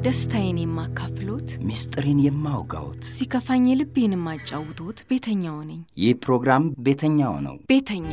ደስታዬን የማካፍሎት፣ ምስጢሬን የማውጋዎት ሲከፋኝ ልቤን የማጫውቶት ቤተኛው ነኝ። ይህ ፕሮግራም ቤተኛው ነው። ቤተኛ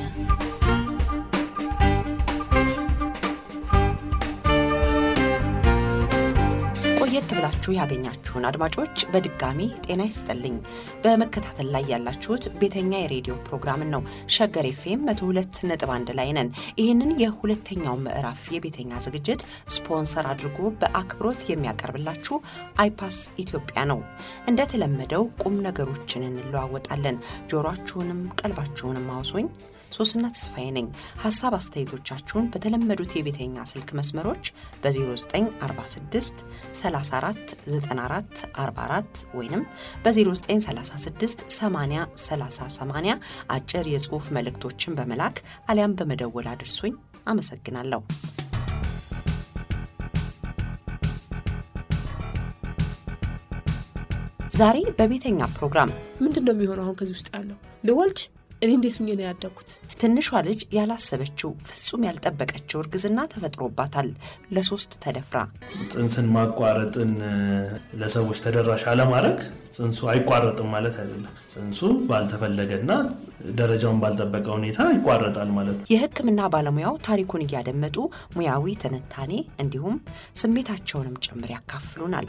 ቆየት ብላችሁ ያገኛችሁን አድማጮች በድጋሚ ጤና ይስጥልኝ። በመከታተል ላይ ያላችሁት ቤተኛ የሬዲዮ ፕሮግራምን ነው። ሸገር ኤፍኤም 102.1 ላይ ነን። ይህንን የሁለተኛው ምዕራፍ የቤተኛ ዝግጅት ስፖንሰር አድርጎ በአክብሮት የሚያቀርብላችሁ አይፓስ ኢትዮጵያ ነው። እንደተለመደው ቁም ነገሮችን እንለዋወጣለን። ጆሮአችሁንም ቀልባችሁንም አውሶኝ ሶስና ተስፋዬ ነኝ። ሀሳብ አስተያየቶቻችሁን በተለመዱት የቤተኛ ስልክ መስመሮች በ0946 34 94 44 ወይም በ0936 80 30 80 አጭር የጽሑፍ መልእክቶችን በመላክ አሊያም በመደወል አድርሱኝ። አመሰግናለሁ። ዛሬ በቤተኛ ፕሮግራም ምንድን ነው የሚሆነው? አሁን ከዚህ ውስጥ ያለው ልወልድ እኔ እንዴት ሁኜ ነው ያደግኩት? ትንሿ ልጅ ያላሰበችው ፍጹም ያልጠበቀችው እርግዝና ተፈጥሮባታል። ለሶስት ተደፍራ ጽንስን ማቋረጥን ለሰዎች ተደራሽ አለማድረግ ጽንሱ አይቋረጥም ማለት አይደለም። ጽንሱ ባልተፈለገና ደረጃውን ባልጠበቀ ሁኔታ ይቋረጣል ማለት ነው። የሕክምና ባለሙያው ታሪኩን እያደመጡ ሙያዊ ትንታኔ እንዲሁም ስሜታቸውንም ጭምር ያካፍሉናል።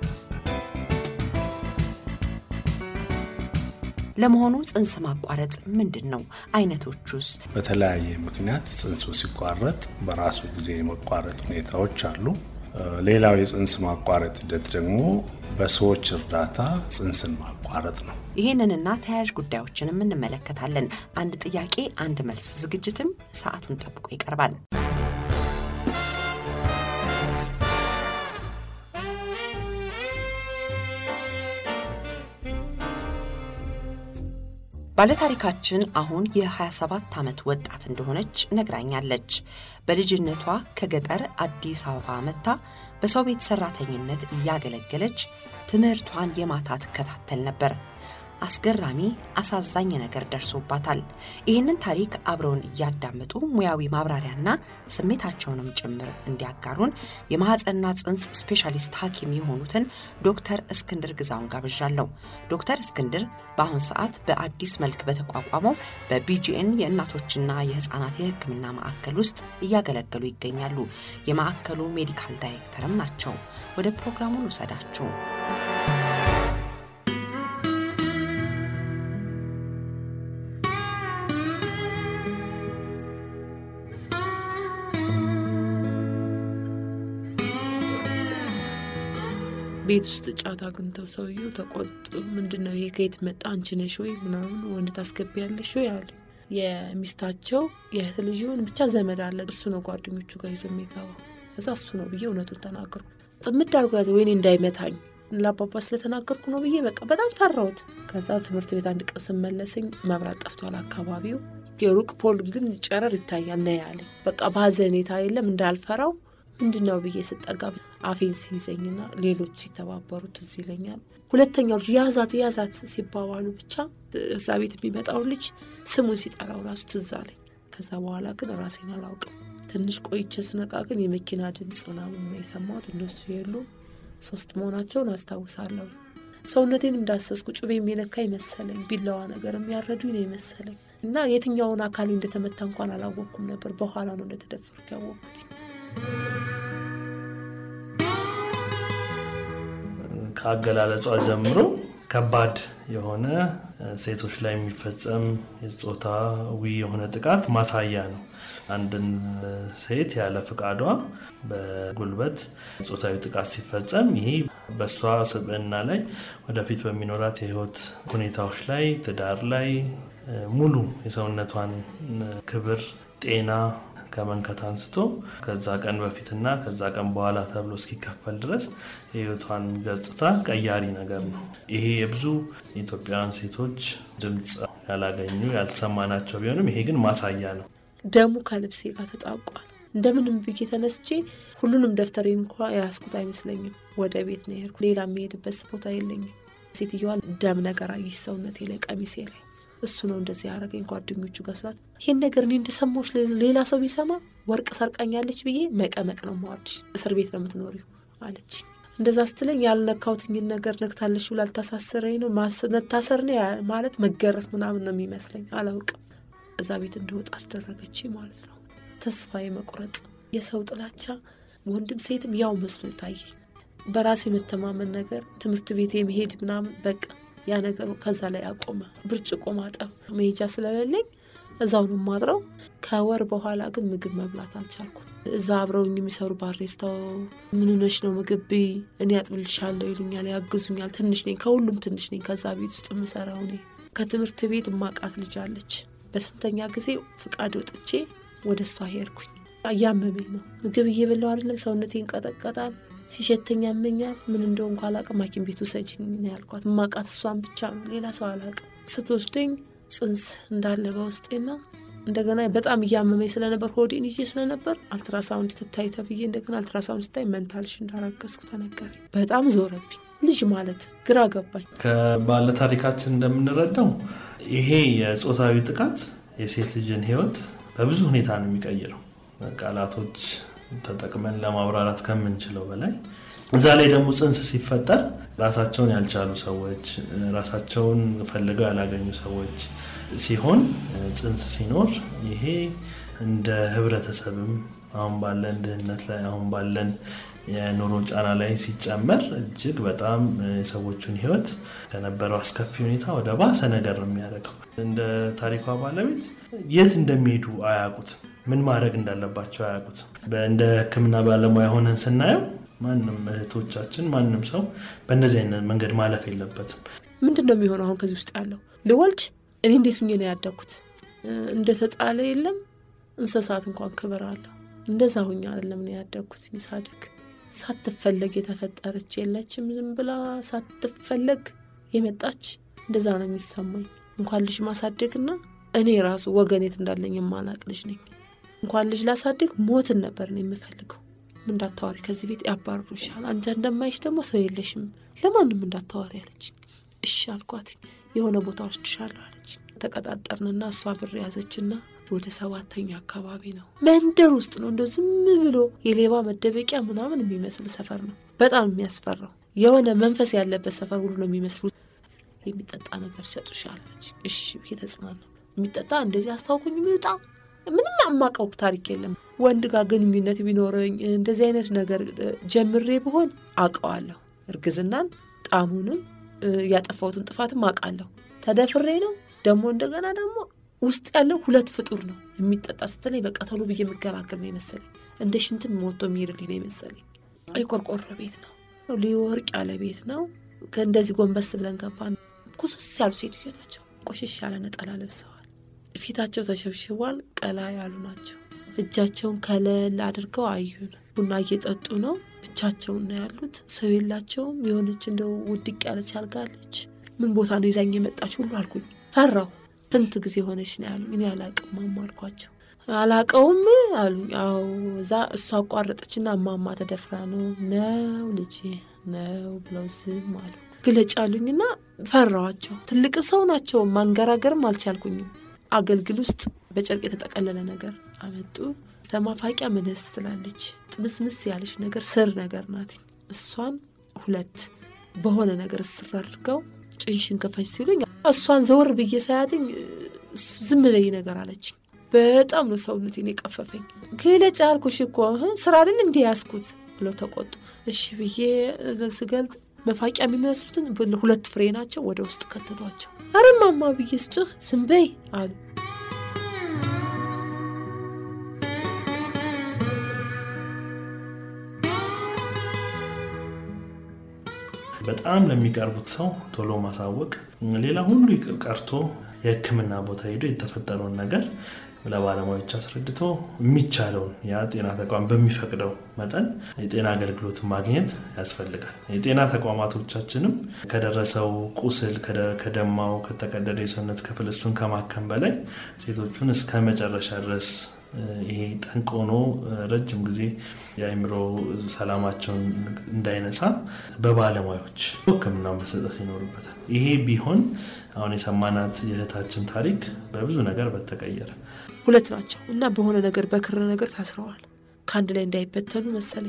ለመሆኑ ጽንስ ማቋረጥ ምንድን ነው? አይነቶቹስ? በተለያየ ምክንያት ጽንሱ ሲቋረጥ በራሱ ጊዜ የመቋረጥ ሁኔታዎች አሉ። ሌላው የጽንስ ማቋረጥ ሂደት ደግሞ በሰዎች እርዳታ ጽንስን ማቋረጥ ነው። ይህንንና ተያያዥ ጉዳዮችንም እንመለከታለን። አንድ ጥያቄ አንድ መልስ ዝግጅትም ሰዓቱን ጠብቆ ይቀርባል። ባለታሪካችን አሁን የ27 ዓመት ወጣት እንደሆነች ነግራኛለች። በልጅነቷ ከገጠር አዲስ አበባ መጥታ በሰው ቤት ሰራተኝነት እያገለገለች ትምህርቷን የማታ ትከታተል ነበር። አስገራሚ አሳዛኝ ነገር ደርሶባታል። ይህንን ታሪክ አብረውን እያዳመጡ ሙያዊ ማብራሪያና ስሜታቸውንም ጭምር እንዲያጋሩን የማህፀንና ጽንስ ስፔሻሊስት ሐኪም የሆኑትን ዶክተር እስክንድር ግዛውን ጋብዣለሁ። ዶክተር እስክንድር በአሁን ሰዓት በአዲስ መልክ በተቋቋመው በቢጂኤን የእናቶችና የህፃናት የሕክምና ማዕከል ውስጥ እያገለገሉ ይገኛሉ። የማዕከሉ ሜዲካል ዳይሬክተርም ናቸው። ወደ ፕሮግራሙ ልውሰዳችሁ። ቤት ውስጥ ጫት አግኝተው ሰውየው ተቆጡ። ምንድን ነው ይሄ? ከየት መጣ? አንቺ ነሽ ወይ ምናምን ወንድ ታስገቢያለሽ ወይ አሉ። የሚስታቸው የእህት ልጅ ይሁን ብቻ ዘመድ አለ። እሱ ነው ጓደኞቹ ጋር ይዞ የሚገባው። ከዛ እሱ ነው ብዬ እውነቱን ተናገርኩ። ጥምድ አድርጎ ያዘ። ወይኔ እንዳይመታኝ ለአባባ ስለተናገርኩ ነው ብዬ በቃ በጣም ፈራሁት። ከዛ ትምህርት ቤት አንድ ቀን ስመለስኝ መብራት ጠፍቷል አካባቢው። የሩቅ ፖል ግን ጨረር ይታያል ና ያለኝ በቃ በሀዘኔታ የለም እንዳልፈራው ምንድን ነው ብዬ ስጠጋ አፌን ሲይዘኝና ሌሎች ሲተባበሩ ትዝ ይለኛል። ሁለተኛው ልጅ ያዛት ያዛት ሲባባሉ ብቻ እዛ ቤት የሚመጣውን ልጅ ስሙን ሲጠራው ራሱ ትዝ አለኝ። ከዛ በኋላ ግን ራሴን አላውቅም። ትንሽ ቆይቼ ስነቃ ግን የመኪና ድምፅ ምናምን ነው የሰማሁት። እነሱ የሉ ሶስት መሆናቸውን አስታውሳለሁ። ሰውነቴን እንዳሰስኩ ጩቤ የሚነካ ይመሰለኝ፣ ቢላዋ ነገር የሚያረዱ ነው ይመሰለኝ እና የትኛውን አካል እንደተመታ እንኳን አላወቅኩም ነበር። በኋላ ነው እንደተደፈርኩ ያወቅኩት። ከአገላለጿ ጀምሮ ከባድ የሆነ ሴቶች ላይ የሚፈጸም የጾታዊ የሆነ ጥቃት ማሳያ ነው። አንድን ሴት ያለ ፍቃዷ በጉልበት ጾታዊ ጥቃት ሲፈጸም ይሄ በእሷ ስብዕና ላይ ወደፊት በሚኖራት የሕይወት ሁኔታዎች ላይ፣ ትዳር ላይ ሙሉ የሰውነቷን ክብር፣ ጤና ከመንከት አንስቶ ከዛ ቀን በፊትና ከዛ ቀን በኋላ ተብሎ እስኪከፈል ድረስ የህይወቷን ገጽታ ቀያሪ ነገር ነው። ይሄ የብዙ ኢትዮጵያውያን ሴቶች ድምፅ ያላገኙ ያልተሰማናቸው ቢሆንም ይሄ ግን ማሳያ ነው። ደሙ ከልብሴ ጋር ተጣብቋል። እንደምንም ብዬ ተነስቼ ሁሉንም ደብተሬ እንኳ የያዝኩት አይመስለኝም። ወደ ቤት ነው የሄድኩ። ሌላ የሚሄድበት ቦታ የለኝም። ሴትዮዋ ደም ነገር አየች ሰውነቴ ላይ፣ ቀሚሴ ላይ እሱ ነው እንደዚህ ያደረገኝ። ጓደኞቹ ጋር ስላት ይህን ነገር እኔ እንደሰማሁሽ ሌላ ሰው ቢሰማ ወርቅ ሰርቃኛለች ብዬ መቀመቅ ነው ማወርድሽ፣ እስር ቤት ነው የምትኖሪው አለች። እንደዛ ስትለኝ ያልነካውትኝን ነገር ነክታለሽ ብላ ልታሳስረኝ ነው። መታሰር ነው ማለት መገረፍ ምናምን ነው የሚመስለኝ። አላውቅም። እዛ ቤት እንደወጣ አስደረገች ማለት ነው። ተስፋ የመቁረጥ የሰው ጥላቻ ወንድም ሴትም ያው መስሎ ታየኝ። በራሴ የመተማመን ነገር ትምህርት ቤት የመሄድ ምናምን በቃ ያ ነገር ከዛ ላይ አቆመ። ብርጭቆ ማጠብ መሄጃ ስለሌለኝ እዛው ነው ማድረው። ከወር በኋላ ግን ምግብ መብላት አልቻልኩም። እዛ አብረውኝ የሚሰሩ ባሬስታው ምን ሆነሽ ነው ምግብ ብይ፣ እኔ አጥብልሻለሁ ይሉኛል፣ ያግዙኛል። ትንሽ ነኝ፣ ከሁሉም ትንሽ ነኝ። ከዛ ቤት ውስጥ የምሰራው እኔ። ከትምህርት ቤት እማቃት ልጅ አለች። በስንተኛ ጊዜ ፍቃድ ወጥቼ ወደ እሷ ሄድኩኝ። እያመመኝ ነው። ምግብ እየበላው አይደለም፣ ሰውነቴ ይንቀጠቀጣል፣ ሲሸተኝ ያመኛል። ምን እንደው እንኳ አላቅም። ሐኪም ቤት ውሰጂኝ ነው ያልኳት። እማቃት እሷን ብቻ ነው፣ ሌላ ሰው አላቅም። ስትወስደኝ ጽንስ እንዳለ በውስጤና እንደገና በጣም እያመመኝ ስለነበር ሆዴን ይዤ ስለነበር አልትራሳውንድ ትታይ ተብዬ እንደገና አልትራሳውንድ ስታይ መንታልሽ እንዳረገዝኩ ተነገረኝ። በጣም ዞረብኝ። ልጅ ማለት ግራ ገባኝ። ከባለ ታሪካችን እንደምንረዳው ይሄ የጾታዊ ጥቃት የሴት ልጅን ሕይወት በብዙ ሁኔታ ነው የሚቀይረው። ቃላቶች ተጠቅመን ለማብራራት ከምንችለው በላይ እዛ ላይ ደግሞ ጽንስ ሲፈጠር ራሳቸውን ያልቻሉ ሰዎች፣ ራሳቸውን ፈልገው ያላገኙ ሰዎች ሲሆን ጽንስ ሲኖር ይሄ እንደ ህብረተሰብም አሁን ባለን ድህነት ላይ አሁን ባለን የኑሮ ጫና ላይ ሲጨመር እጅግ በጣም የሰዎቹን ህይወት ከነበረው አስከፊ ሁኔታ ወደ ባሰ ነገር ነው የሚያደርገው። እንደ ታሪኳ ባለቤት የት እንደሚሄዱ አያውቁትም። ምን ማድረግ እንዳለባቸው አያውቁትም። እንደ ሕክምና ባለሙያ ሆነን ስናየው ማንም እህቶቻችን ማንም ሰው በእነዚህ አይነት መንገድ ማለፍ የለበትም። ምንድን ነው የሚሆነው? አሁን ከዚህ ውስጥ ያለው ልወልድ እኔ እንዴት ሁኜ ነው ያደግኩት? እንደ ተጣለ የለም እንስሳት እንኳን ክብር አለው። እንደዛ ሁኜ አይደለም ነው ያደግኩት። ሳድግ ሳትፈለግ የተፈጠረች የለችም። ዝም ብላ ሳትፈለግ የመጣች እንደዛ ነው የሚሰማኝ። እንኳን ልጅ ማሳደግና እኔ ራሱ ወገኔት እንዳለኝ የማላቅ ልጅ ነኝ። እንኳን ልጅ ላሳድግ ሞትን ነበር ነው የምፈልገው። እንዳታዋሪ ከዚህ ቤት ያባርሩሻል፣ አንቺ እንደማይሽ ደግሞ ሰው የለሽም፣ ለማንም እንዳታዋሪ አለች። እሺ አልኳት። የሆነ ቦታ ወስድሻለሁ አለች። ተቀጣጠርንና እሷ ብር ያዘችና ወደ ሰባተኛ አካባቢ ነው መንደር ውስጥ ነው። እንደው ዝም ብሎ የሌባ መደበቂያ ምናምን የሚመስል ሰፈር ነው። በጣም የሚያስፈራው የሆነ መንፈስ ያለበት ሰፈር ሁሉ ነው የሚመስሉ። የሚጠጣ ነገር ይሰጡሻል አለች። እሺ ብዬ ተጽናናሁ። የሚጠጣ እንደዚህ አስታውኩኝ የሚወጣ ምንም አማቀው ታሪክ የለም። ወንድ ጋር ግንኙነት ቢኖረኝ እንደዚህ አይነት ነገር ጀምሬ ብሆን አውቀዋለሁ። እርግዝናን ጣሙንም ያጠፋሁትን ጥፋትም አውቃለሁ። ተደፍሬ ነው ደግሞ እንደገና ደግሞ ውስጥ ያለው ሁለት ፍጡር ነው። የሚጠጣ ስትለኝ በቃ ቶሎ ብዬ የምገላገል ነው የመሰለኝ። እንደ ሽንትም ሞቶ የሚሄድልኝ ነው የመሰለኝ። የቆርቆሮ ቤት ነው፣ ሊወርቅ ያለ ቤት ነው። ከእንደዚህ ጎንበስ ብለን ገባን። ኩሱስ ያሉ ሴትዮ ናቸው። ቆሽሽ ያለ ነጠላ ለብሰዋል። ፊታቸው ተሸብሽቧል። ቀላ ያሉ ናቸው። እጃቸውን ከለል አድርገው አዩን። ቡና እየጠጡ ነው። ብቻቸውን ነው ያሉት። ሰው የላቸውም። የሆነች እንደው ውድቅ ያለች አልጋለች። ምን ቦታ ነው ይዛኝ የመጣች ሁሉ አልኩኝ። ፈራው። ስንት ጊዜ ሆነች ነው ያሉኝ። እኔ አላቅም ማማ አልኳቸው። አላቀውም አሉኝ። አዎ እዛ እሷ አቋረጠችና እማማ ተደፍራ ነው ነው ልጅ ነው ብለው ዝም አሉ። ግለጭ አሉኝና ፈራዋቸው። ትልቅ ሰው ናቸው። ማንገራገርም አልቻልኩኝም። አገልግል ውስጥ በጨርቅ የተጠቀለለ ነገር አመጡ። ተማፋቂያ ምንስ ትላለች። ጥምስምስ ያለች ነገር ስር ነገር ናት። እሷን ሁለት በሆነ ነገር ስር አድርገው ጭንሽን ከፈች ሲሉኝ እሷን ዘወር ብዬ ሳያትኝ ዝም በይ ነገር አለችኝ። በጣም ነው ሰውነቴን የቀፈፈኝ። ግለጭ አልኩሽ እኮ ስራ አይደል እንዲህ ያዝኩት ብለው ተቆጡ። እሺ ብዬ ስገልጥ መፋቂያ የሚመስሉትን ሁለት ፍሬ ናቸው። ወደ ውስጥ ከተቷቸው። አረ ማማ ብዬ ስጭህ ዝም በይ አሉ። በጣም ለሚቀርቡት ሰው ቶሎ ማሳወቅ፣ ሌላ ሁሉ ቀርቶ የሕክምና ቦታ ሄዶ የተፈጠረውን ነገር ለባለሙያዎች አስረድቶ የሚቻለውን ያ ጤና ተቋም በሚፈቅደው መጠን የጤና አገልግሎት ማግኘት ያስፈልጋል። የጤና ተቋማቶቻችንም ከደረሰው ቁስል፣ ከደማው፣ ከተቀደደ የሰውነት ክፍል እሱን ከማከም በላይ ሴቶቹን እስከ መጨረሻ ድረስ ይሄ ጠንቅ ሆኖ ረጅም ጊዜ የአእምሮ ሰላማቸውን እንዳይነሳ በባለሙያዎች ሕክምና መሰጠት ይኖርበታል። ይሄ ቢሆን አሁን የሰማናት የእህታችን ታሪክ በብዙ ነገር በተቀየረ ሁለት ናቸው እና በሆነ ነገር በክር ነገር ታስረዋል። ከአንድ ላይ እንዳይበተኑ መሰለኝ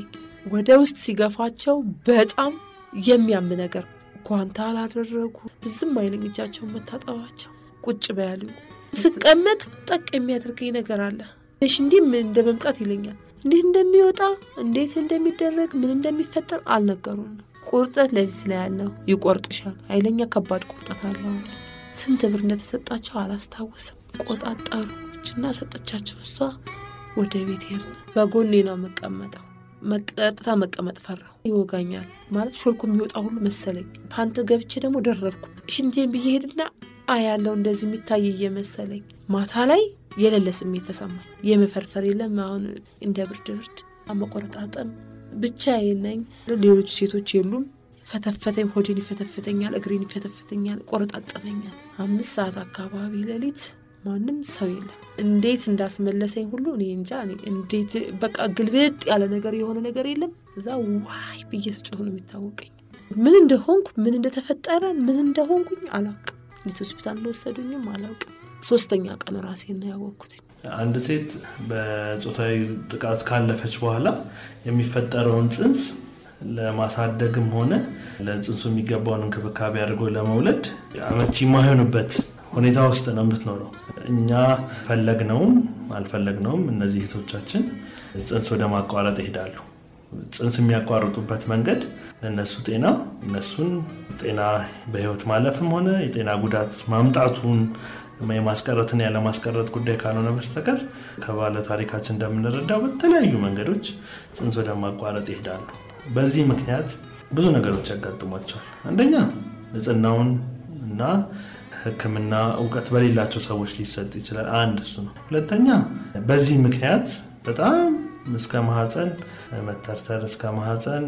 ወደ ውስጥ ሲገፋቸው በጣም የሚያም ነገር ጓንታ አላደረጉ ዝም አይለኝ እጃቸውን መታጠባቸው ቁጭ በያሉ ስቀመጥ ጠቅ የሚያደርገኝ ነገር አለ እሺ እንዲህ ምን እንደ መምጣት ይለኛል እንዴት እንደሚወጣ እንዴት እንደሚደረግ ምን እንደሚፈጠር አልነገሩም ቁርጠት ለሊት ላይ ያለው ይቆርጥሻል ኃይለኛ ከባድ ቁርጠት አለው ስንት ብር እንደተሰጣቸው አላስታውስም ቆጣጠሩ እና ሰጠቻቸው እሷ ወደ ቤት ሄድን በጎኔ ነው የምቀመጠው ቀጥታ መቀመጥ ፈራሁ ይወጋኛል ማለት ሾልኮ የሚወጣ ሁሉ መሰለኝ ፓንት ገብቼ ደግሞ ደረብኩ ሽንቴን ብዬ ሄድና አያለው እንደዚህ የሚታይ እየመሰለኝ ማታ ላይ የሌለ ስሜት ተሰማኝ የመፈርፈር የለም አሁን እንደ ብርድ ብርድ መቆረጣጠም ብቻ ነኝ ሌሎች ሴቶች የሉም ፈተፈተኝ ሆዴን ይፈተፍተኛል እግሬን ይፈተፍተኛል ቆረጣጠመኛል አምስት ሰዓት አካባቢ ሌሊት ማንም ሰው የለም እንዴት እንዳስመለሰኝ ሁሉ እኔ እንጃ እንዴት በቃ ግልብጥ ያለ ነገር የሆነ ነገር የለም እዛ ዋይ ብዬ ስጮህ ነው የሚታወቀኝ ምን እንደሆንኩ ምን እንደተፈጠረ ምን እንደሆንኩኝ አላውቅም እንዴት ሆስፒታል እንደወሰዱኝም አላውቅም ሶስተኛ ቀን ራሴን ነው ያወቅኩት አንድ ሴት በጾታዊ ጥቃት ካለፈች በኋላ የሚፈጠረውን ጽንስ ለማሳደግም ሆነ ለጽንሱ የሚገባውን እንክብካቤ አድርጎ ለመውለድ አመቺ የማይሆንበት ሁኔታ ውስጥ ነው የምትኖረው። እኛ ፈለግነውም አልፈለግነውም እነዚህ እህቶቻችን ጽንስ ወደ ማቋረጥ ይሄዳሉ። ጽንስ የሚያቋርጡበት መንገድ ለእነሱ ጤና እነሱን ጤና በህይወት ማለፍም ሆነ የጤና ጉዳት ማምጣቱን የማስቀረትን ያለማስቀረት ጉዳይ ካልሆነ በስተቀር ከባለ ታሪካችን እንደምንረዳው በተለያዩ መንገዶች ጽንስ ወደ ማቋረጥ ይሄዳሉ። በዚህ ምክንያት ብዙ ነገሮች ያጋጥሟቸዋል። አንደኛ ንጽህናውን እና ሕክምና እውቀት በሌላቸው ሰዎች ሊሰጥ ይችላል። አንድ እሱ ነው። ሁለተኛ በዚህ ምክንያት በጣም እስከ ማህፀን መተርተር፣ እስከ ማህፀን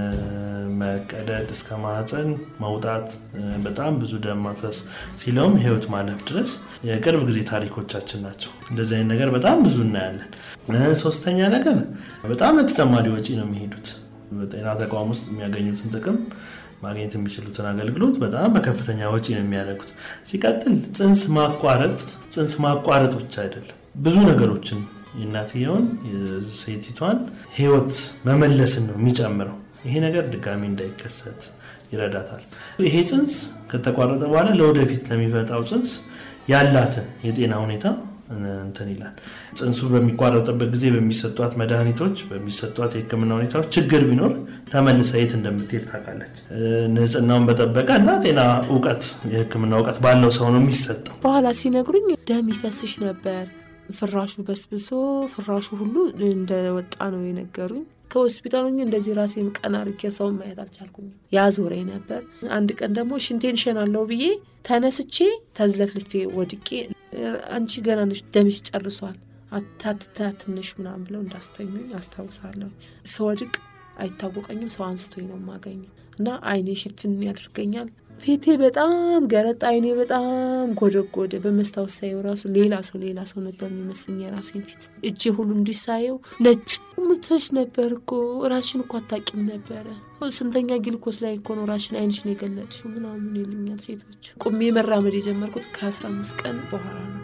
መቀደድ፣ እስከ ማህፀን መውጣት፣ በጣም ብዙ ደም ማፍሰስ ሲለውም ህይወት ማለፍ ድረስ የቅርብ ጊዜ ታሪኮቻችን ናቸው። እንደዚህ አይነት ነገር በጣም ብዙ እናያለን። ሶስተኛ ነገር በጣም ለተጨማሪ ወጪ ነው የሚሄዱት። በጤና ተቋም ውስጥ የሚያገኙትን ጥቅም ማግኘት የሚችሉትን አገልግሎት በጣም በከፍተኛ ወጪ ነው የሚያደርጉት። ሲቀጥል ጽንስ ማቋረጥ ጽንስ ማቋረጥ ብቻ አይደለም ብዙ ነገሮችን የእናትየውን የሴቲቷን ህይወት መመለስን ነው የሚጨምረው። ይሄ ነገር ድጋሚ እንዳይከሰት ይረዳታል። ይሄ ጽንስ ከተቋረጠ በኋላ ለወደፊት ለሚመጣው ጽንስ ያላትን የጤና ሁኔታ እንትን ይላል። ጽንሱ በሚቋረጥበት ጊዜ በሚሰጧት መድኃኒቶች፣ በሚሰጧት የህክምና ሁኔታዎች ችግር ቢኖር ተመልሳ የት እንደምትሄድ ታውቃለች። ንጽህናውን በጠበቀ እና ጤና እውቀት የህክምና እውቀት ባለው ሰው ነው የሚሰጠው። በኋላ ሲነግሩኝ ደም ይፈስሽ ነበር ፍራሹ በስብሶ ፍራሹ ሁሉ እንደወጣ ነው የነገሩኝ። ከሆስፒታሉ እንደዚህ ራሴን ቀና አድርጌ ሰውን ማየት አልቻልኩኝም። ያዞረኝ ነበር። አንድ ቀን ደግሞ ሽንቴን ሸናለው ብዬ ተነስቼ ተዝለፍልፌ ወድቄ አንቺ ገና ነሽ ደምሽ ጨርሷል አታትታትንሽ ምናምን ብለው እንዳስተኙኝ አስታውሳለሁ። ስወድቅ አይታወቀኝም። ሰው አንስቶኝ ነው የማገኘው እና አይኔ ሽፍን ያደርገኛል። ፊቴ በጣም ገረጣ፣ አይኔ በጣም ጎደጎደ። በመስታወት ሳየው ራሱ ሌላ ሰው ሌላ ሰው ነበር የሚመስለኝ የራሴን ፊት። እጄ ሁሉ እንዲሳየው ነጭ ሙተሽ ነበር እኮ ራሽን እኮ አታቂም ነበረ። ስንተኛ ግልኮስ ላይ እኮ ነው ራሽን አይንሽን የገለጥሽው ምናምን ይሉኛል ሴቶች። ቁሜ መራመድ የጀመርኩት ከአስራ አምስት ቀን በኋላ ነው።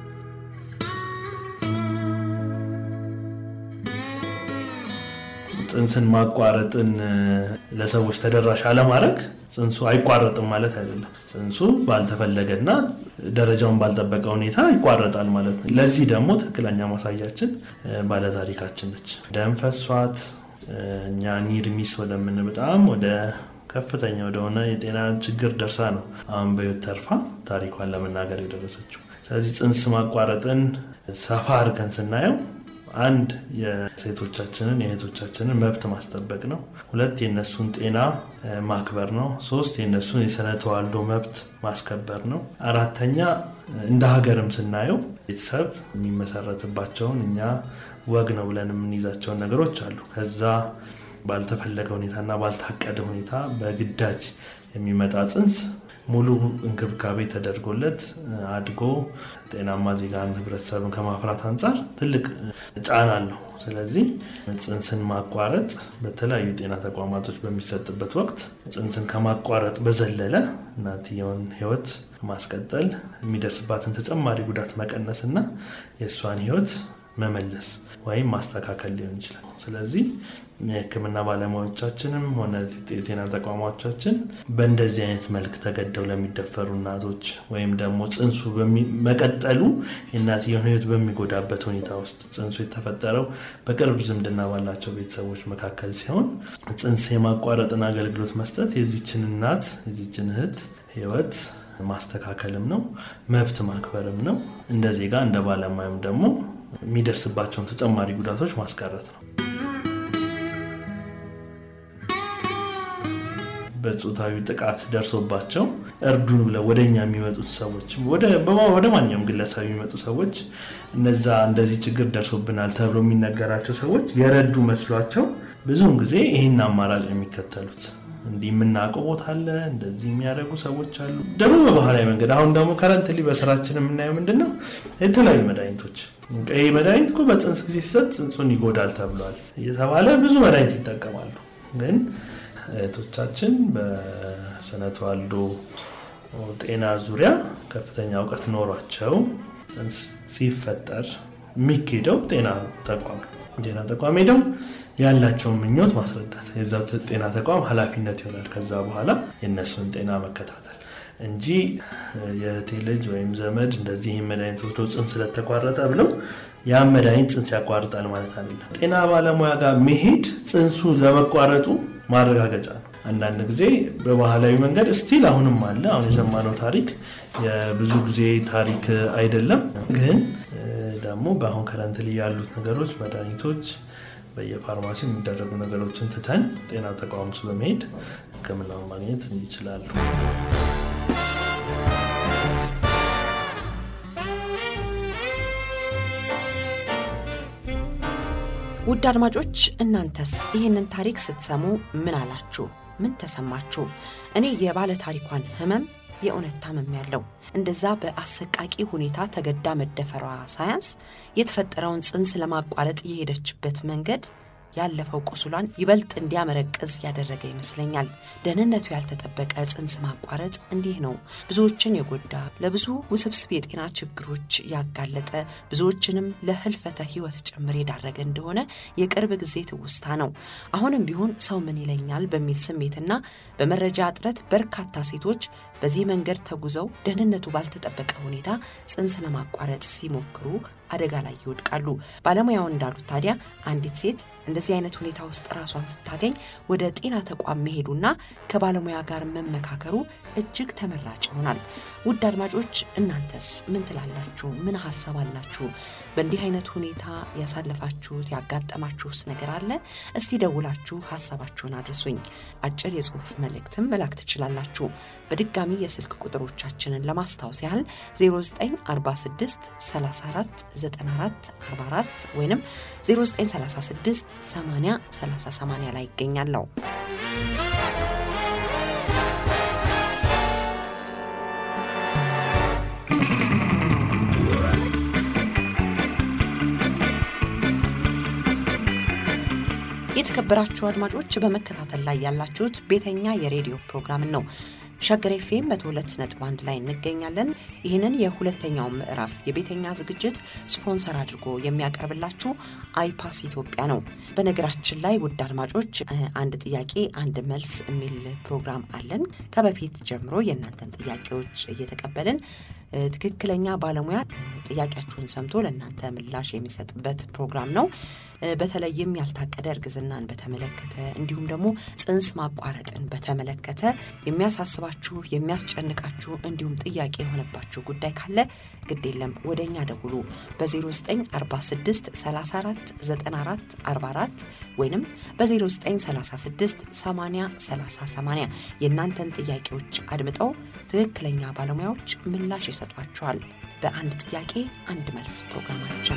ጽንስን ማቋረጥን ለሰዎች ተደራሽ አለማድረግ ጽንሱ አይቋረጥም ማለት አይደለም። ጽንሱ ባልተፈለገና ደረጃውን ባልጠበቀ ሁኔታ ይቋረጣል ማለት ነው። ለዚህ ደግሞ ትክክለኛ ማሳያችን ባለታሪካችን ነች። ደም ፈሷት እኛ ኒር ሚስ ወደምን በጣም ወደ ከፍተኛ ወደሆነ የጤና ችግር ደርሳ ነው አሁን በሕይወት ተርፋ ታሪኳን ለመናገር የደረሰችው። ስለዚህ ጽንስ ማቋረጥን ሰፋ አድርገን ስናየው አንድ የሴቶቻችንን የእህቶቻችንን መብት ማስጠበቅ ነው። ሁለት የእነሱን ጤና ማክበር ነው። ሶስት የእነሱን የስነ ተዋልዶ መብት ማስከበር ነው። አራተኛ እንደ ሀገርም ስናየው ቤተሰብ የሚመሰረትባቸውን እኛ ወግ ነው ብለን የምንይዛቸውን ነገሮች አሉ። ከዛ ባልተፈለገ ሁኔታና ባልታቀደ ሁኔታ በግዳጅ የሚመጣ ጽንስ ሙሉ እንክብካቤ ተደርጎለት አድጎ ጤናማ ዜጋን ህብረተሰብን ከማፍራት አንጻር ትልቅ ጫና አለው። ስለዚህ ጽንስን ማቋረጥ በተለያዩ ጤና ተቋማቶች በሚሰጥበት ወቅት ጽንስን ከማቋረጥ በዘለለ እናትየውን ህይወት ማስቀጠል፣ የሚደርስባትን ተጨማሪ ጉዳት መቀነስ እና የእሷን ህይወት መመለስ ወይም ማስተካከል ሊሆን ይችላል። ስለዚህ የሕክምና ባለሙያዎቻችንም ሆነ የጤና ተቋማቻችን በእንደዚህ አይነት መልክ ተገደው ለሚደፈሩ እናቶች ወይም ደግሞ ጽንሱ መቀጠሉ የእናትየውን ሕይወት በሚጎዳበት ሁኔታ ውስጥ ጽንሱ የተፈጠረው በቅርብ ዝምድና ባላቸው ቤተሰቦች መካከል ሲሆን ጽንስ የማቋረጥን አገልግሎት መስጠት የዚችን እናት የዚችን እህት ሕይወት ማስተካከልም ነው፣ መብት ማክበርም ነው። እንደ ዜጋ እንደ ባለሙያም ደግሞ የሚደርስባቸውን ተጨማሪ ጉዳቶች ማስቀረት ነው። በጾታዊ ጥቃት ደርሶባቸው እርዱን ብለው ወደ እኛ የሚመጡት ሰዎች ወደ ማንኛውም ግለሰብ የሚመጡ ሰዎች እነዛ እንደዚህ ችግር ደርሶብናል ተብሎ የሚነገራቸው ሰዎች የረዱ መስሏቸው ብዙውን ጊዜ ይህን አማራጭ የሚከተሉት እንዲህ የምናውቀው ቦታ አለ፣ እንደዚህ የሚያደርጉ ሰዎች አሉ። ደግሞ በባህላዊ መንገድ አሁን ደግሞ ከረንትሊ በስራችን የምናየው ምንድን ነው? የተለያዩ መድኃኒቶች ይህ መድኃኒት እኮ በጽንስ ጊዜ ሲሰጥ ጽንሱን ይጎዳል ተብሏል እየተባለ ብዙ መድኃኒት ይጠቀማሉ። ግን እህቶቻችን በስነ ተዋልዶ ጤና ዙሪያ ከፍተኛ እውቀት ኖሯቸው ጽንስ ሲፈጠር የሚኬደው ጤና ተቋም ጤና ተቋም ሄደው ያላቸውን ምኞት ማስረዳት የዛ ጤና ተቋም ኃላፊነት ይሆናል። ከዛ በኋላ የእነሱን ጤና መከታተል እንጂ የእህቴ ልጅ ወይም ዘመድ እንደዚህ መድኃኒት ወስዶ ጽንስ ስለተቋረጠ ብለው ያን መድኃኒት ጽንስ ያቋርጣል ማለት አይደለም። ጤና ባለሙያ ጋር መሄድ ጽንሱ ለመቋረጡ ማረጋገጫ ነው። አንዳንድ ጊዜ በባህላዊ መንገድ ስቲል አሁንም አለ። አሁን የሰማነው ታሪክ የብዙ ጊዜ ታሪክ አይደለም። ግን ደግሞ በአሁን ከረንት ላይ ያሉት ነገሮች መድኃኒቶች በየፋርማሲ የሚደረጉ ነገሮችን ትተን ጤና ተቋም ውስጥ በመሄድ ሕክምናውን ማግኘት ይችላሉ። ውድ አድማጮች እናንተስ ይህንን ታሪክ ስትሰሙ ምን አላችሁ? ምን ተሰማችሁ? እኔ የባለ ታሪኳን ህመም የእውነት ታመም ያለው እንደዛ በአሰቃቂ ሁኔታ ተገዳ መደፈሯ ሳያንስ የተፈጠረውን ጽንስ ለማቋረጥ የሄደችበት መንገድ ያለፈው ቁስሏን ይበልጥ እንዲያመረቅዝ ያደረገ ይመስለኛል። ደህንነቱ ያልተጠበቀ ጽንስ ማቋረጥ እንዲህ ነው። ብዙዎችን የጎዳ ለብዙ ውስብስብ የጤና ችግሮች ያጋለጠ ብዙዎችንም ለህልፈተ ህይወት ጭምር የዳረገ እንደሆነ የቅርብ ጊዜ ትውስታ ነው። አሁንም ቢሆን ሰው ምን ይለኛል በሚል ስሜትና በመረጃ እጥረት በርካታ ሴቶች በዚህ መንገድ ተጉዘው ደህንነቱ ባልተጠበቀ ሁኔታ ጽንስ ለማቋረጥ ሲሞክሩ አደጋ ላይ ይወድቃሉ። ባለሙያው እንዳሉት ታዲያ አንዲት ሴት እንደዚህ አይነት ሁኔታ ውስጥ ራሷን ስታገኝ ወደ ጤና ተቋም መሄዱና ከባለሙያ ጋር መመካከሩ እጅግ ተመራጭ ይሆናል። ውድ አድማጮች እናንተስ ምን ትላላችሁ? ምን ሀሳብ አላችሁ? በእንዲህ አይነት ሁኔታ ያሳለፋችሁት ያጋጠማችሁስ ነገር አለ? እስቲ ደውላችሁ ሀሳባችሁን አድርሱኝ። አጭር የጽሁፍ መልእክትም መላክ ትችላላችሁ። በድጋሚ የስልክ ቁጥሮቻችንን ለማስታወስ ያህል 0946 34 94 44 ወይም 0936 80 30 80 ላይ ይገኛለሁ። የተከበራችሁ አድማጮች በመከታተል ላይ ያላችሁት ቤተኛ የሬዲዮ ፕሮግራምን ነው። ሸገር ኤፍኤም መቶ ሁለት ነጥብ አንድ ላይ እንገኛለን። ይህንን የሁለተኛውን ምዕራፍ የቤተኛ ዝግጅት ስፖንሰር አድርጎ የሚያቀርብላችሁ አይፓስ ኢትዮጵያ ነው። በነገራችን ላይ ውድ አድማጮች አንድ ጥያቄ አንድ መልስ የሚል ፕሮግራም አለን። ከበፊት ጀምሮ የእናንተን ጥያቄዎች እየተቀበልን ትክክለኛ ባለሙያ ጥያቄያችሁን ሰምቶ ለእናንተ ምላሽ የሚሰጥበት ፕሮግራም ነው። በተለይም ያልታቀደ እርግዝናን በተመለከተ እንዲሁም ደግሞ ጽንስ ማቋረጥን በተመለከተ የሚያሳስባችሁ የሚያስጨንቃችሁ እንዲሁም ጥያቄ የሆነባችሁ ጉዳይ ካለ ግድ የለም ወደ እኛ ደውሉ በ0946 34 94 44 ወይንም በ0936 80 30 80 የእናንተን ጥያቄዎች አድምጠው ትክክለኛ ባለሙያዎች ምላሽ ይሰጧችኋል። በአንድ ጥያቄ አንድ መልስ ፕሮግራማችን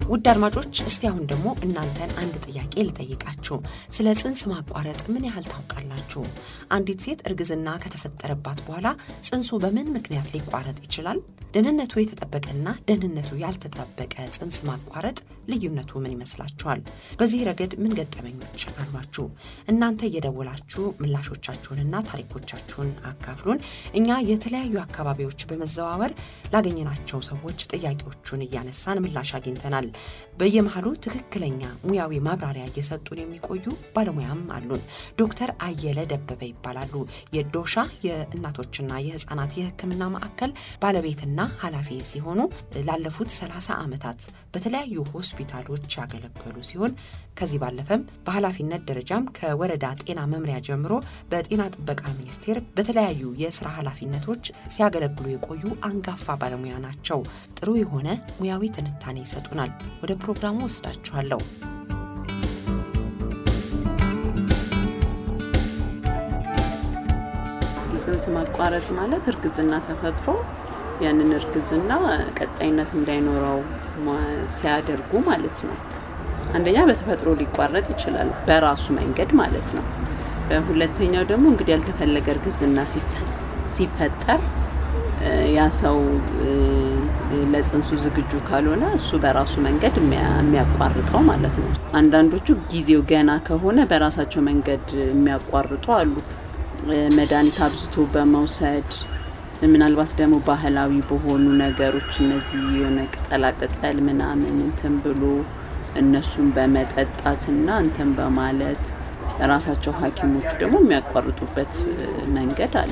ውድ አድማጮች እስቲ አሁን ደግሞ እናንተን አንድ ጥያቄ ልጠይቃችሁ። ስለ ጽንስ ማቋረጥ ምን ያህል ታውቃላችሁ? አንዲት ሴት እርግዝና ከተፈጠረባት በኋላ ጽንሱ በምን ምክንያት ሊቋረጥ ይችላል? ደህንነቱ የተጠበቀና ደህንነቱ ያልተጠበቀ ጽንስ ማቋረጥ ልዩነቱ ምን ይመስላችኋል? በዚህ ረገድ ምን ገጠመኞች አሏችሁ? እናንተ እየደወላችሁ ምላሾቻችሁንና ታሪኮቻችሁን አካፍሉን። እኛ የተለያዩ አካባቢዎች በመዘዋወር ላገኘናቸው ሰዎች ጥያቄዎቹን እያነሳን ምላሽ አግኝተናል። በየመሃሉ ትክክለኛ ሙያዊ ማብራሪያ እየሰጡን የሚቆዩ ባለሙያም አሉን። ዶክተር አየለ ደበበ ይባላሉ። የዶሻ የእናቶችና የህፃናት የሕክምና ማዕከል ባለቤትና ኃላፊ ሲሆኑ ላለፉት 30 ዓመታት በተለያዩ ሆስፒታሎች ያገለገሉ ሲሆን ከዚህ ባለፈም በኃላፊነት ደረጃም ከወረዳ ጤና መምሪያ ጀምሮ በጤና ጥበቃ ሚኒስቴር በተለያዩ የስራ ኃላፊነቶች ሲያገለግሉ የቆዩ አንጋፋ ባለሙያ ናቸው። ጥሩ የሆነ ሙያዊ ትንታኔ ይሰጡናል። ወደ ፕሮግራሙ ወስዳችኋለሁ። ጽንስ ማቋረጥ ማለት እርግዝና ተፈጥሮ ያንን እርግዝና ቀጣይነት እንዳይኖረው ሲያደርጉ ማለት ነው። አንደኛ በተፈጥሮ ሊቋረጥ ይችላል፣ በራሱ መንገድ ማለት ነው። ሁለተኛው ደግሞ እንግዲህ ያልተፈለገ እርግዝና ሲፈጠር ያ ሰው ለጽንሱ ዝግጁ ካልሆነ እሱ በራሱ መንገድ የሚያቋርጠው ማለት ነው። አንዳንዶቹ ጊዜው ገና ከሆነ በራሳቸው መንገድ የሚያቋርጡ አሉ። መድኃኒት አብዝቶ በመውሰድ ምናልባት ደግሞ ባህላዊ በሆኑ ነገሮች እነዚህ የሆነ ቅጠላቅጠል ምናምን እንትን ብሎ እነሱን በመጠጣትና እንትን በማለት ራሳቸው ሐኪሞቹ ደግሞ የሚያቋርጡበት መንገድ አለ።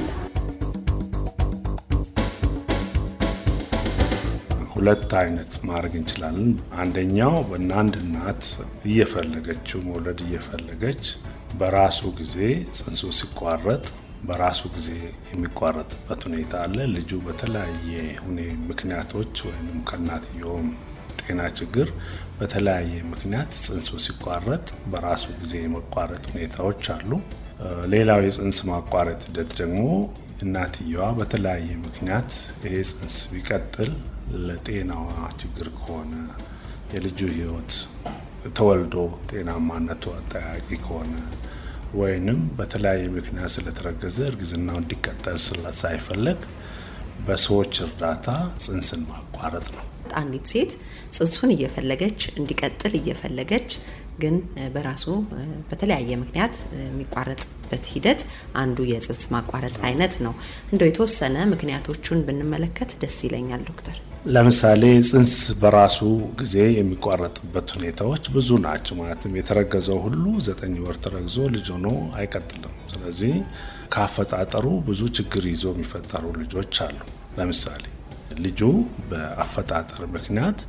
ሁለት አይነት ማድረግ እንችላለን። አንደኛው በአንድ እናት እየፈለገችው መውለድ እየፈለገች በራሱ ጊዜ ጽንሱ ሲቋረጥ በራሱ ጊዜ የሚቋረጥበት ሁኔታ አለ። ልጁ በተለያየ ሁኔ ምክንያቶች ወይም ከእናትየውም ጤና ችግር በተለያየ ምክንያት ጽንሱ ሲቋረጥ በራሱ ጊዜ የመቋረጥ ሁኔታዎች አሉ። ሌላው የጽንስ ማቋረጥ ሂደት ደግሞ እናትየዋ በተለያየ ምክንያት ይሄ ጽንስ ቢቀጥል ለጤናዋ ችግር ከሆነ የልጁ ሕይወት ተወልዶ ጤናማነቱ አጠያቂ ከሆነ ወይንም በተለያየ ምክንያት ስለተረገዘ እርግዝናው እንዲቀጠል ሳይፈለግ በሰዎች እርዳታ ጽንስን ማቋረጥ ነው። አንዲት ሴት ጽንሱን እየፈለገች እንዲቀጥል እየፈለገች ግን በራሱ በተለያየ ምክንያት የሚቋረጥበት ሂደት አንዱ የጽንስ ማቋረጥ አይነት ነው። እንደው የተወሰነ ምክንያቶቹን ብንመለከት ደስ ይለኛል ዶክተር። ለምሳሌ ጽንስ በራሱ ጊዜ የሚቋረጥበት ሁኔታዎች ብዙ ናቸው። ማለትም የተረገዘው ሁሉ ዘጠኝ ወር ተረግዞ ልጅ ሆኖ አይቀጥልም። ስለዚህ ከአፈጣጠሩ ብዙ ችግር ይዞ የሚፈጠሩ ልጆች አሉ። ለምሳሌ ልጁ በአፈጣጠር ምክንያት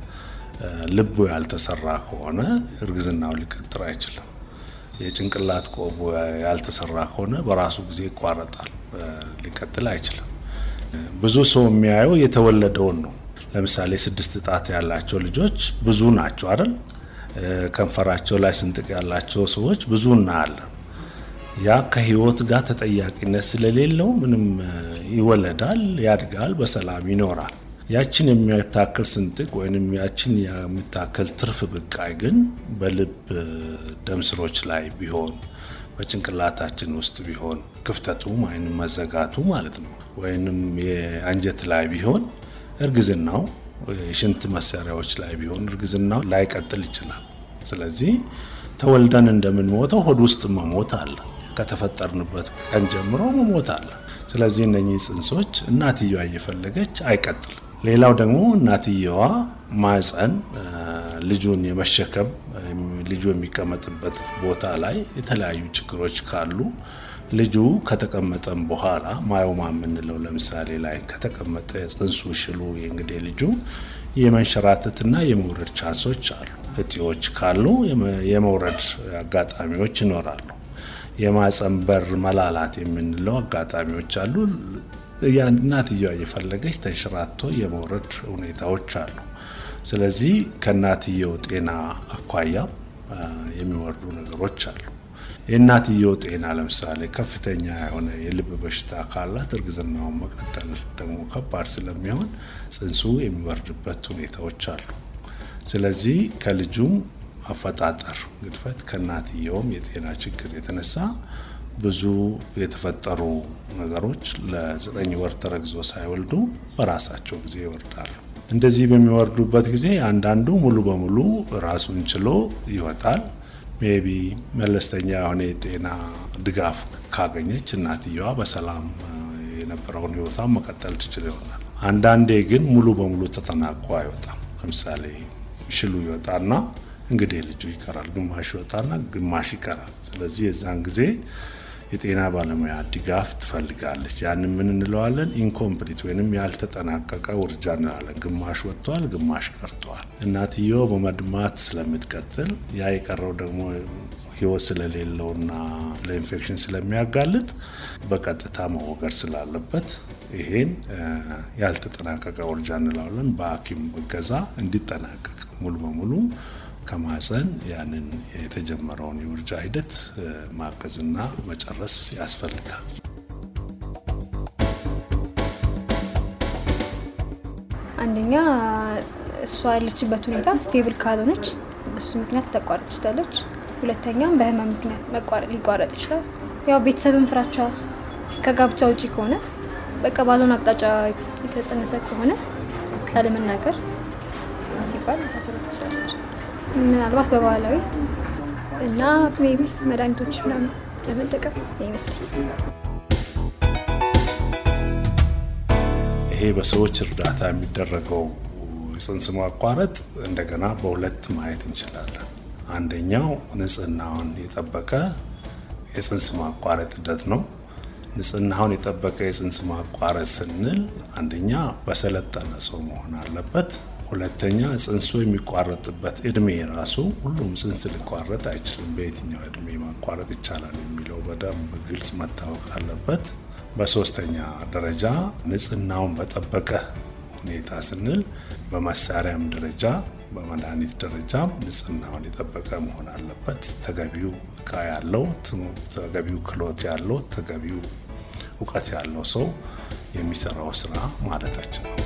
ልቡ ያልተሰራ ከሆነ እርግዝናው ሊቀጥል አይችልም። የጭንቅላት ቆቡ ያልተሰራ ከሆነ በራሱ ጊዜ ይቋረጣል፣ ሊቀጥል አይችልም። ብዙ ሰው የሚያየው የተወለደውን ነው። ለምሳሌ ስድስት ጣት ያላቸው ልጆች ብዙ ናቸው አይደል? ከንፈራቸው ላይ ስንጥቅ ያላቸው ሰዎች ብዙ እናያለን። ያ ከህይወት ጋር ተጠያቂነት ስለሌለው ምንም ይወለዳል፣ ያድጋል፣ በሰላም ይኖራል። ያችን የሚያታክል ስንጥቅ ወይም ያችን የሚታክል ትርፍ ብቃይ ግን በልብ ደም ስሮች ላይ ቢሆን በጭንቅላታችን ውስጥ ቢሆን ክፍተቱ ወይም መዘጋቱ ማለት ነው፣ ወይንም የአንጀት ላይ ቢሆን እርግዝናው የሽንት መሳሪያዎች ላይ ቢሆን እርግዝናው ላይቀጥል ይችላል። ስለዚህ ተወልደን እንደምንሞተው ሆድ ውስጥ መሞት አለ። ከተፈጠርንበት ቀን ጀምሮ መሞት አለ። ስለዚህ እነኚህ ጽንሶች እናትየዋ እየፈለገች አይቀጥልም። ሌላው ደግሞ እናትየዋ ማህፀን ልጁን የመሸከም ልጁ የሚቀመጥበት ቦታ ላይ የተለያዩ ችግሮች ካሉ ልጁ ከተቀመጠም በኋላ ማዮማ የምንለው ለምሳሌ ላይ ከተቀመጠ ጽንሱ ሽሉ እንግዲህ ልጁ የመንሸራተትና የመውረድ ቻንሶች አሉ። እጢዎች ካሉ የመውረድ አጋጣሚዎች ይኖራሉ። የማህፀን በር መላላት የምንለው አጋጣሚዎች አሉ። እናትየዋ እየፈለገች ተንሸራቶ የመውረድ ሁኔታዎች አሉ። ስለዚህ ከእናትየው ጤና አኳያ የሚወርዱ ነገሮች አሉ። የእናትየው ጤና ለምሳሌ ከፍተኛ የሆነ የልብ በሽታ ካላት እርግዝናውን መቀጠል ደግሞ ከባድ ስለሚሆን ጽንሱ የሚወርድበት ሁኔታዎች አሉ። ስለዚህ ከልጁም አፈጣጠር ግድፈት ከእናትየውም የጤና ችግር የተነሳ ብዙ የተፈጠሩ ነገሮች ለዘጠኝ ወር ተረግዞ ሳይወልዱ በራሳቸው ጊዜ ይወርዳሉ። እንደዚህ በሚወርዱበት ጊዜ አንዳንዱ ሙሉ በሙሉ ራሱን ችሎ ይወጣል። ሜቢ መለስተኛ የሆነ የጤና ድጋፍ ካገኘች እናትየዋ በሰላም የነበረውን ህይወቷን መቀጠል ትችል ይሆናል። አንዳንዴ ግን ሙሉ በሙሉ ተጠናቆ አይወጣም። ለምሳሌ ሽሉ ይወጣና እንግዲህ ልጁ ይቀራል፣ ግማሽ ይወጣና ግማሽ ይቀራል። ስለዚህ የዛን ጊዜ የጤና ባለሙያ ድጋፍ ትፈልጋለች። ያንን ምን እንለዋለን? ኢንኮምፕሊት ወይንም ያልተጠናቀቀ ውርጃ እንላለን። ግማሽ ወጥቷል፣ ግማሽ ቀርቷል። እናትየው በመድማት ስለምትቀጥል ያ የቀረው ደግሞ ህይወት ስለሌለውና ለኢንፌክሽን ስለሚያጋልጥ በቀጥታ መወገድ ስላለበት ይሄን ያልተጠናቀቀ ውርጃ እንለዋለን። በሐኪም እገዛ እንዲጠናቀቅ ሙሉ በሙሉ ከማፀን ያንን የተጀመረውን የውርጃ ሂደት ማገዝና መጨረስ ያስፈልጋል። አንደኛ እሷ ያለችበት ሁኔታ ስቴብል ካልሆነች እሱ ምክንያት ልታቋረጥ ትችላለች። ሁለተኛም በህመም ምክንያት ሊቋረጥ ይችላል። ያው ቤተሰብን ፍራቻ ከጋብቻ ውጪ ከሆነ በቃ ባልሆነ አቅጣጫ የተጸነሰ ከሆነ ያለመናገር ሲባል ልታስወርድ ትችላለች። ምናልባት በባህላዊ እና ሜቢ መድኃኒቶች ምናምን ለመጠቀም ይመስላል። ይሄ በሰዎች እርዳታ የሚደረገው የጽንስ ማቋረጥ እንደገና በሁለት ማየት እንችላለን። አንደኛው ንጽህናውን የጠበቀ የጽንስ ማቋረጥ ሂደት ነው። ንጽህናውን የጠበቀ የጽንስ ማቋረጥ ስንል አንደኛ በሰለጠነ ሰው መሆን አለበት። ሁለተኛ ጽንሱ የሚቋረጥበት እድሜ ራሱ ሁሉም ጽንስ ሊቋረጥ አይችልም። በየትኛው እድሜ ማቋረጥ ይቻላል የሚለው በደንብ ግልጽ መታወቅ አለበት። በሶስተኛ ደረጃ ንጽህናውን በጠበቀ ሁኔታ ስንል በመሳሪያም ደረጃ በመድኃኒት ደረጃም ንጽህናውን የጠበቀ መሆን አለበት። ተገቢው እቃ ያለው፣ ተገቢው ክሎት ያለው፣ ተገቢው እውቀት ያለው ሰው የሚሰራው ስራ ማለታችን ነው።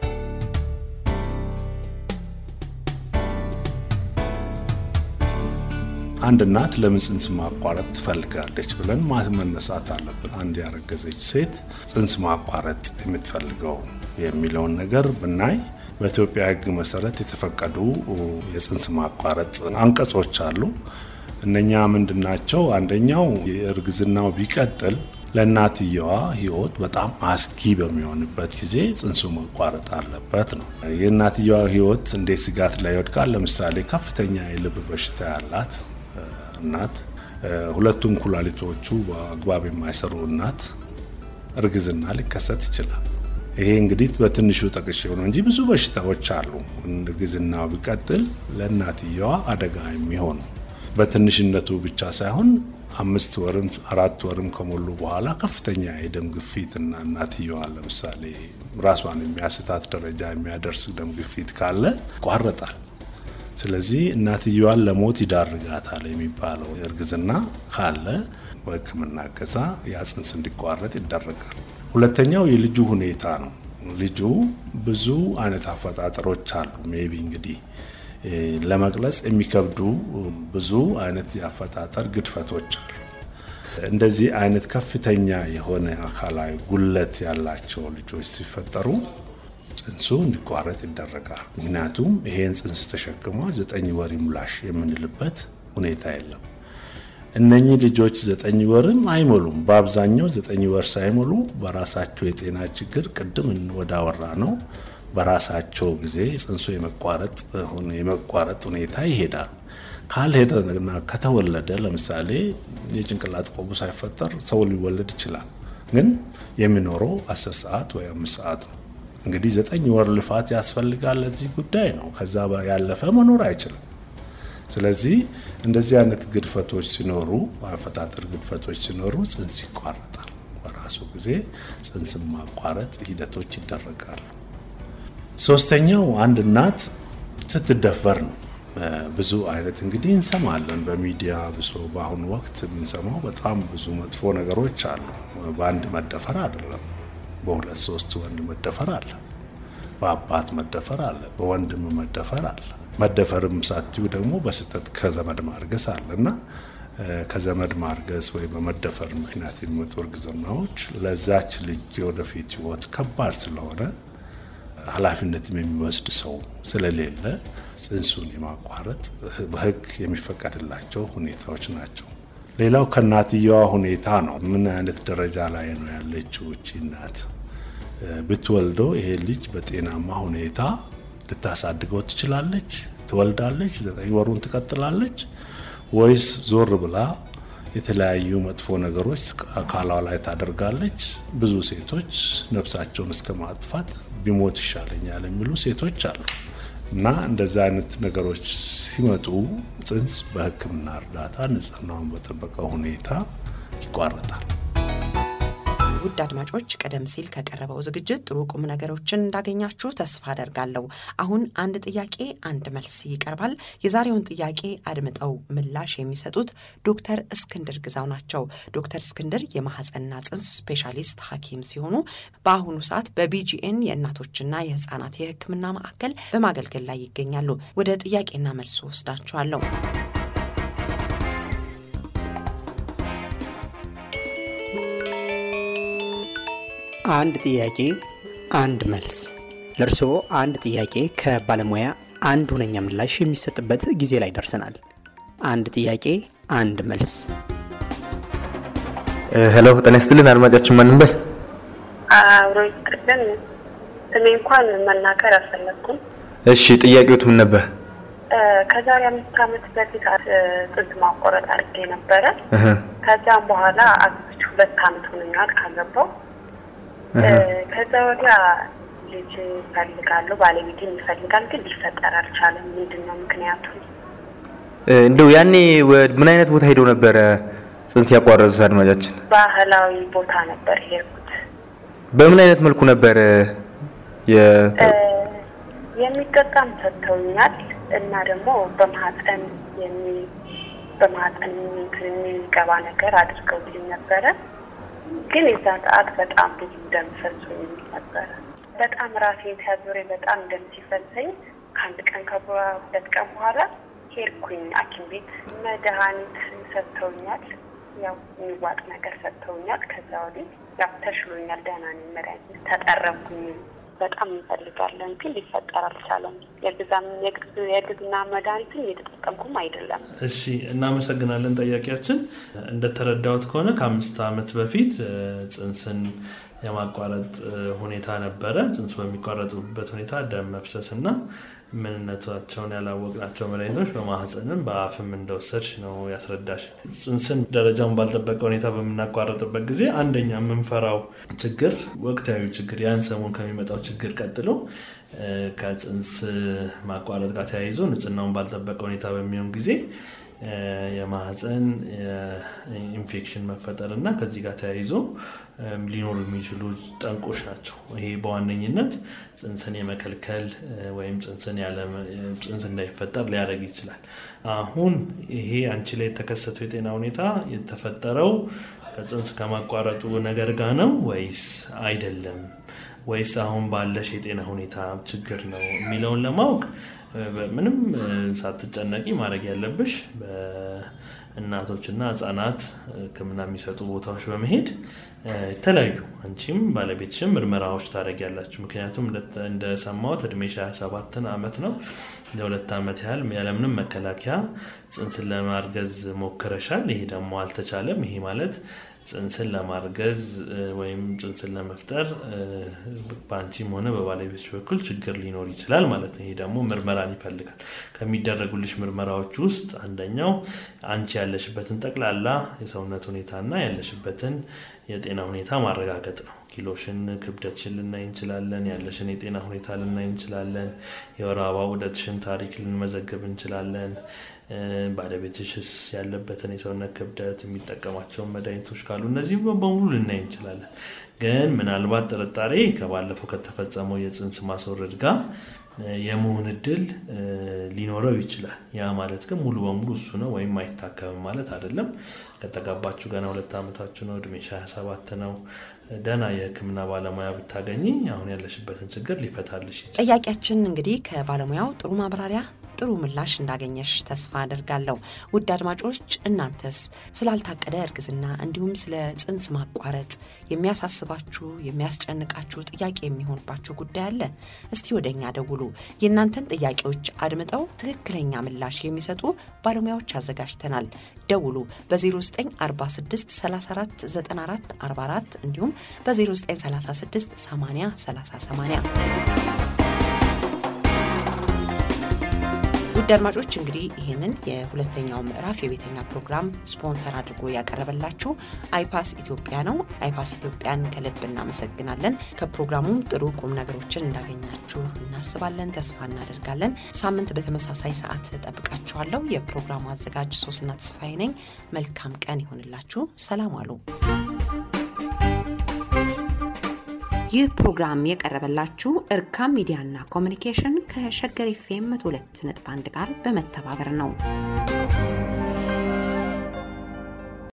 አንድ እናት ለምን ጽንስ ማቋረጥ ትፈልጋለች ብለን መነሳት አለብን። አንድ ያረገዘች ሴት ጽንስ ማቋረጥ የምትፈልገው የሚለውን ነገር ብናይ በኢትዮጵያ ሕግ መሰረት የተፈቀዱ የጽንስ ማቋረጥ አንቀጾች አሉ። እነኛ ምንድናቸው? አንደኛው የእርግዝናው ቢቀጥል ለእናትየዋ ህይወት በጣም አስጊ በሚሆንበት ጊዜ ጽንሱ መቋረጥ አለበት ነው። የእናትየዋ ህይወት እንዴት ስጋት ላይ ይወድቃል? ለምሳሌ ከፍተኛ የልብ በሽታ ያላት እናት፣ ሁለቱም ኩላሊቶቹ በአግባብ የማይሰሩ እናት እርግዝና ሊከሰት ይችላል። ይሄ እንግዲህ በትንሹ ጠቅሼ ነው እንጂ ብዙ በሽታዎች አሉ። እርግዝናው ቢቀጥል ለእናትየዋ አደጋ የሚሆኑ በትንሽነቱ ብቻ ሳይሆን አምስት ወርም አራት ወርም ከሞሉ በኋላ ከፍተኛ የደም ግፊት እና እናትየዋ ለምሳሌ ራሷን የሚያስታት ደረጃ የሚያደርስ ደም ግፊት ካለ ይቋረጣል። ስለዚህ እናትየዋን ለሞት ይዳርጋታል የሚባለው እርግዝና ካለ በሕክምና እገዛ ያ ጽንስ እንዲቋረጥ ይደረጋል። ሁለተኛው የልጁ ሁኔታ ነው። ልጁ ብዙ አይነት አፈጣጠሮች አሉ። ሜቢ እንግዲህ ለመግለጽ የሚከብዱ ብዙ አይነት የአፈጣጠር ግድፈቶች አሉ። እንደዚህ አይነት ከፍተኛ የሆነ አካላዊ ጉለት ያላቸው ልጆች ሲፈጠሩ ጽንሱ እንዲቋረጥ ይደረጋል። ምክንያቱም ይሄን ጽንስ ተሸክሟ ዘጠኝ ወር ይሙላሽ የምንልበት ሁኔታ የለም። እነኚህ ልጆች ዘጠኝ ወርም አይሞሉም። በአብዛኛው ዘጠኝ ወር ሳይሞሉ በራሳቸው የጤና ችግር ቅድም ወዳወራ ነው በራሳቸው ጊዜ ጽንሱ የመቋረጥ ሁኔታ ይሄዳል። ካልሄደና ከተወለደ ለምሳሌ የጭንቅላት ቆቡ ሳይፈጠር ሰው ሊወለድ ይችላል። ግን የሚኖረው አስር ሰዓት ወይ አምስት ሰዓት ነው። እንግዲህ ዘጠኝ ወር ልፋት ያስፈልጋል ለዚህ ጉዳይ ነው። ከዛ ያለፈ መኖር አይችልም። ስለዚህ እንደዚህ አይነት ግድፈቶች ሲኖሩ፣ አፈጣጠር ግድፈቶች ሲኖሩ ጽንስ ይቋረጣል። በራሱ ጊዜ ጽንስ ማቋረጥ ሂደቶች ይደረጋሉ። ሶስተኛው አንድ እናት ስትደፈር ነው። ብዙ አይነት እንግዲህ እንሰማለን በሚዲያ ብሶ በአሁኑ ወቅት የምንሰማው በጣም ብዙ መጥፎ ነገሮች አሉ። በአንድ መደፈር አይደለም፣ በሁለት ሶስት ወንድ መደፈር አለ፣ በአባት መደፈር አለ፣ በወንድም መደፈር አለ። መደፈርም ሳትዩ ደግሞ በስህተት ከዘመድ ማርገዝ አለና ከዘመድ ማርገዝ ወይ በመደፈር ምክንያት የሚመጡ እርግዝናዎች ለዛች ልጅ የወደፊት ህይወት ከባድ ስለሆነ ኃላፊነትም የሚወስድ ሰው ስለሌለ ጽንሱን የማቋረጥ በህግ የሚፈቀድላቸው ሁኔታዎች ናቸው። ሌላው ከእናትየዋ ሁኔታ ነው። ምን አይነት ደረጃ ላይ ነው ያለችው እቺ እናት? ብትወልደው ይሄ ልጅ በጤናማ ሁኔታ ልታሳድገው ትችላለች? ትወልዳለች? ዘጠኝ ወሩን ትቀጥላለች? ወይስ ዞር ብላ የተለያዩ መጥፎ ነገሮች አካሏ ላይ ታደርጋለች? ብዙ ሴቶች ነፍሳቸውን እስከ ማጥፋት ቢሞት ይሻለኛል የሚሉ ሴቶች አሉ። እና እንደዛ አይነት ነገሮች ሲመጡ ጽንስ በሕክምና እርዳታ ንጽህናውን በጠበቀ ሁኔታ ይቋረጣል። ውድ አድማጮች ቀደም ሲል ከቀረበው ዝግጅት ጥሩ ቁም ነገሮችን እንዳገኛችሁ ተስፋ አደርጋለሁ። አሁን አንድ ጥያቄ አንድ መልስ ይቀርባል። የዛሬውን ጥያቄ አድምጠው ምላሽ የሚሰጡት ዶክተር እስክንድር ግዛው ናቸው። ዶክተር እስክንድር የማህፀንና ጽንስ ስፔሻሊስት ሐኪም ሲሆኑ በአሁኑ ሰዓት በቢጂኤን የእናቶችና የህፃናት የህክምና ማዕከል በማገልገል ላይ ይገኛሉ። ወደ ጥያቄና መልሱ ወስዳችኋለሁ። አንድ ጥያቄ አንድ መልስ። ለእርስዎ አንድ ጥያቄ ከባለሙያ አንድ ሁነኛ ምላሽ የሚሰጥበት ጊዜ ላይ ደርሰናል። አንድ ጥያቄ አንድ መልስ። ሄሎ ጤና ይስጥልን አድማጫችን ማን እንበል? አብሮ ይስጥልን። ስሜ እንኳን መናገር አልፈለግኩም። እሺ ጥያቄዎት ምን ነበር? ከዛሬ አምስት ዓመት በፊት ጽንስ ማቋረጥ አድርጌ ነበረ። ከዛም በኋላ አግብቼ ሁለት ዓመት ሆነኛል ካገባው። ከዛ ወዲያ ልጅ ይፈልጋለሁ፣ ባለቤቴም ይፈልጋል፣ ግን ሊፈጠር አልቻለም። ምንድን ነው ምክንያቱ? እንደው ያኔ ምን አይነት ቦታ ሄደው ነበረ ጽንስ ያቋረጡት አድማጫችን? ባህላዊ ቦታ ነበር ሄድኩት። በምን አይነት መልኩ ነበር የሚጠጣም ሰጥተውኛል እና ደግሞ በማህፀን በማህፀን የሚገባ ነገር አድርገውልኝ ነበረ። ግን የዛ ሰዓት በጣም ብዙ ደም ፈሶኝ ነበረ። በጣም ራሴን ሲያዞረኝ በጣም ደም ሲፈሰኝ ከአንድ ቀን ከሁለት ቀን በኋላ ሄድኩኝ ሐኪም ቤት መድኃኒት ሰጥተውኛል። ያው የሚዋጥ ነገር ሰጥተውኛል። ከዛ ወዲህ ያው ተሽሎኛል፣ ደህና ነኝ። መድኃኒት ተጠረኩኝ። በጣም እንፈልጋለን ግን ሊፈጠር አልቻለም። የግዝና መድኃኒትን እየተጠቀምኩም አይደለም። እሺ እናመሰግናለን። ጠያቂያችን እንደተረዳሁት ከሆነ ከአምስት ዓመት በፊት ጽንስን የማቋረጥ ሁኔታ ነበረ። ጽንሱ በሚቋረጡበት ሁኔታ ደም መፍሰስ እና ምንነታቸውን ያላወቅናቸው መድኃኒቶች በማህፀንም በአፍም እንደወሰድሽ ነው ያስረዳሽ። ጽንስን ደረጃውን ባልጠበቀ ሁኔታ በምናቋረጥበት ጊዜ አንደኛ የምንፈራው ችግር ወቅታዊ ችግር ያን ሰሞን ከሚመጣው ችግር ቀጥሎ ከጽንስ ማቋረጥ ጋር ተያይዞ ንጽህናውን ባልጠበቀ ሁኔታ በሚሆን ጊዜ የማህፀን ኢንፌክሽን መፈጠር እና ከዚህ ጋር ተያይዞ ሊኖሩ የሚችሉ ጠንቆች ናቸው። ይሄ በዋነኝነት ጽንስን የመከልከል ወይም ጽንስ እንዳይፈጠር ሊያደርግ ይችላል። አሁን ይሄ አንቺ ላይ የተከሰተው የጤና ሁኔታ የተፈጠረው ከጽንስ ከማቋረጡ ነገር ጋር ነው ወይስ አይደለም? ወይስ አሁን ባለሽ የጤና ሁኔታ ችግር ነው የሚለውን ለማወቅ ምንም ሳትጨነቂ ማድረግ ያለብሽ በእናቶችና ህጻናት ሕክምና የሚሰጡ ቦታዎች በመሄድ የተለያዩ አንቺም ባለቤትሽም ምርመራዎች ታደርጊያላችሁ። ምክንያቱም እንደሰማሁት እድሜሽ 27 ዓመት ነው። ለሁለት ዓመት ያህል ያለምንም መከላከያ ጽንስን ለማርገዝ ሞክረሻል። ይሄ ደግሞ አልተቻለም። ይሄ ማለት ጽንስን ለማርገዝ ወይም ጽንስን ለመፍጠር በአንቺም ሆነ በባለቤቶች በኩል ችግር ሊኖር ይችላል ማለት ነው። ይሄ ደግሞ ምርመራን ይፈልጋል። ከሚደረጉልሽ ምርመራዎች ውስጥ አንደኛው አንቺ ያለሽበትን ጠቅላላ የሰውነት ሁኔታና ያለሽበትን የጤና ሁኔታ ማረጋገጥ ነው። ኪሎሽን፣ ክብደትሽን ልናይ እንችላለን። ያለሽን የጤና ሁኔታ ልናይ እንችላለን። የወር አበባ ዑደትሽን ታሪክ ልንመዘግብ እንችላለን። ባለቤትሽስ ያለበትን የሰውነት ክብደት፣ የሚጠቀማቸውን መድኃኒቶች ካሉ እነዚህ በሙሉ ልናይ እንችላለን። ግን ምናልባት ጥርጣሬ ከባለፈው ከተፈጸመው የጽንስ ማስወረድ ጋር የመሆን እድል ሊኖረው ይችላል። ያ ማለት ግን ሙሉ በሙሉ እሱ ነው ወይም አይታከምም ማለት አይደለም። ከተጋባችሁ ገና ሁለት ዓመታችሁ ነው። እድሜሽ 27 ነው። ደህና የሕክምና ባለሙያ ብታገኝ አሁን ያለሽበትን ችግር ሊፈታልሽ ይችላል። ጥያቄያችን እንግዲህ ከባለሙያው ጥሩ ማብራሪያ ጥሩ ምላሽ እንዳገኘሽ ተስፋ አደርጋለሁ። ውድ አድማጮች እናንተስ ስላልታቀደ እርግዝና እንዲሁም ስለ ጽንስ ማቋረጥ የሚያሳስባችሁ የሚያስጨንቃችሁ ጥያቄ የሚሆንባችሁ ጉዳይ አለ? እስቲ ወደ እኛ ደውሉ። የእናንተን ጥያቄዎች አድምጠው ትክክለኛ ምላሽ የሚሰጡ ባለሙያዎች አዘጋጅተናል። ደውሉ በ0946 34 94 44 እንዲሁም በ0936 80 30 80 ውድ አድማጮች እንግዲህ ይህንን የሁለተኛው ምዕራፍ የቤተኛ ፕሮግራም ስፖንሰር አድርጎ ያቀረበላችሁ አይፓስ ኢትዮጵያ ነው። አይፓስ ኢትዮጵያን ከልብ እናመሰግናለን። ከፕሮግራሙም ጥሩ ቁም ነገሮችን እንዳገኛችሁ እናስባለን፣ ተስፋ እናደርጋለን። ሳምንት በተመሳሳይ ሰዓት ጠብቃችኋለሁ። የፕሮግራሙ አዘጋጅ ሶስና ተስፋዬ ነኝ። መልካም ቀን ይሆንላችሁ። ሰላም አሉ። ይህ ፕሮግራም የቀረበላችሁ እርካም ሚዲያና ኮሚኒኬሽን ከሸገር ኤፍኤም 102.1 ጋር በመተባበር ነው።